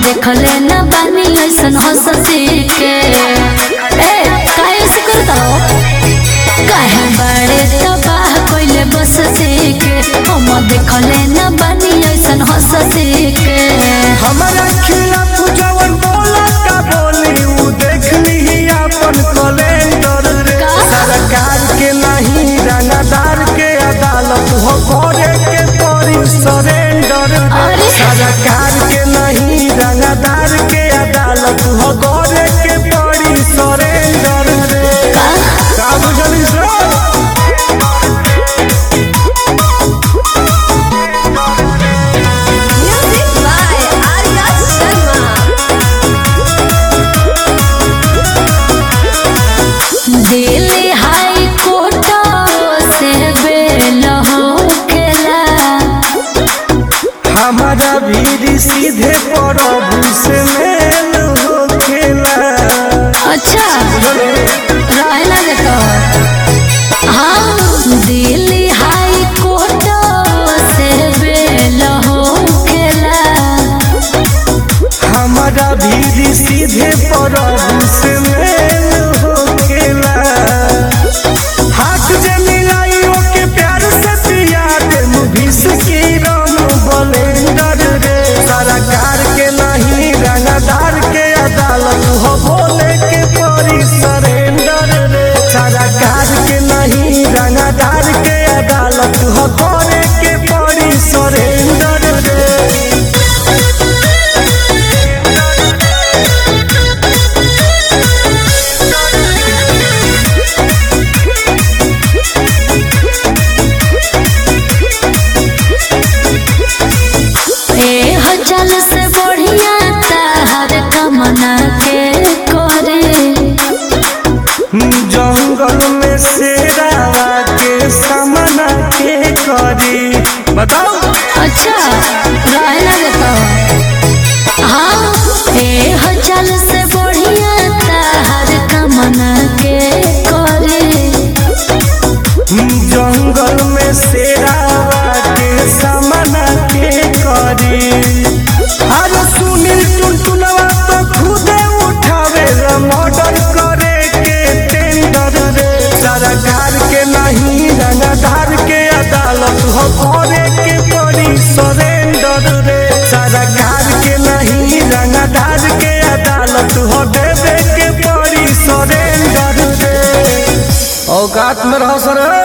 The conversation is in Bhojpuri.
देखले न बानी ऐसन हंसती के ए काहे से करता हो काहे बड़े तबाह कइले बसती के हम देखले न बानी ऐसन हंसती के हमारा खिलाफ जवन बोला का बोली उ देख ली अपन कैलेंडर रे का? सरकार के नहीं रंगदार के अदालत हो करे के पड़ी सरेंडर रे अरे। सरकार के नहीं रंगदार के अदालत हो करे के पड़ी सरेंडर रे का का बुझली sir Music by Arya Sharma. Delhi high court से बेल होकेला हमारा भी सीधे प्रभु से मेल होखेला अच्छा रहना देता हाँ दिल्ली हाई कोर्ट से बेल होकेला हमारा भी सीधे प्रभु से मेल होखेला हाथ जे मिलाई ओके प्यार से पिया दे मुभिस की राम बलेंडर रे सरकार के नहीं रंगदार के अदालत हो बोले के परी सरेंडर रे सरकार के नहीं रंगदार के अदालत हो करे के परी सरेंडर रे ए हो चल से बढ़िया तार कमना के करे जंगल में शेरावा के सामना के करी बताओ अच्छा रहना देता हाँ ए हो चल से बढ़िया तार कमना के करे जंगल में शेरावा के सामना के करी अरे सुनील टुनटुनवा तो खुदे उठावे मर्डर करे के टेंडर रे सरकार के नहीं रंगदार के अदालत हो करे के पड़ी सरेंडर रे सरकार के नहीं रंगदार के अदालत हो देवे के पड़ी सरेंडर रे औकात में रहो सर